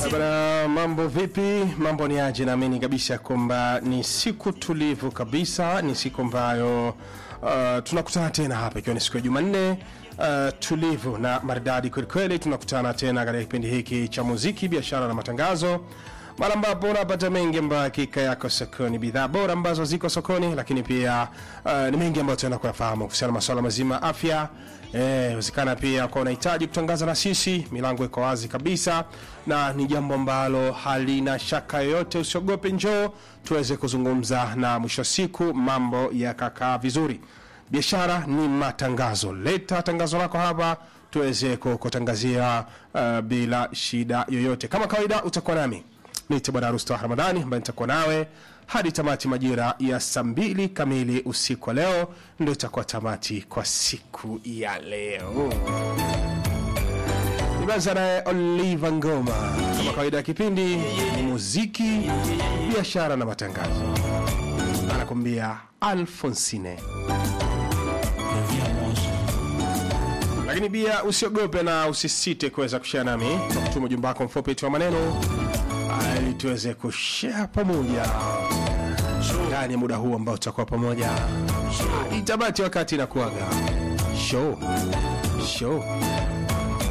Bana, mambo vipi? Mambo ni aje? Naamini kabisa kwamba ni siku tulivu kabisa, ni siku ambayo uh, tunakutana tena hapa ikiwa ni siku ya Jumanne uh, tulivu na maridadi kwelikweli. Tunakutana tena katika kipindi hiki cha muziki, biashara na matangazo, mara ambapo unapata mengi ambayo hakika yako sokoni, bidhaa bora ambazo ziko sokoni, lakini pia uh, ni mengi ambayo tunaenda kuyafahamu kuhusiana na masuala mazima ya afya wezekana pia kwa unahitaji kutangaza na sisi, milango iko wazi kabisa, na ni jambo ambalo halina shaka yoyote. Usiogope, njoo tuweze kuzungumza, na mwisho wa siku mambo yakakaa vizuri. Biashara ni matangazo, leta tangazo lako hapa tuweze kukutangazia uh, bila shida yoyote. Kama kawaida, utakuwa nami niite Bwana Rusta Ramadhani ambaye nitakuwa nawe hadi tamati majira ya saa mbili kamili usiku wa leo, ndio itakuwa tamati kwa siku ya leo. Nimeanza naye Oliva Ngoma. Kama kawaida ya kipindi ni muziki, biashara na matangazo, anakuambia Alfonsine. Lakini pia usiogope na usisite kuweza kushare nami kwa kutuma ujumbe wako mfupi tu wa maneno ili tuweze kushare pamoja ndani ya muda huu ambao tutakuwa pamoja itabati wakati na kuaga show show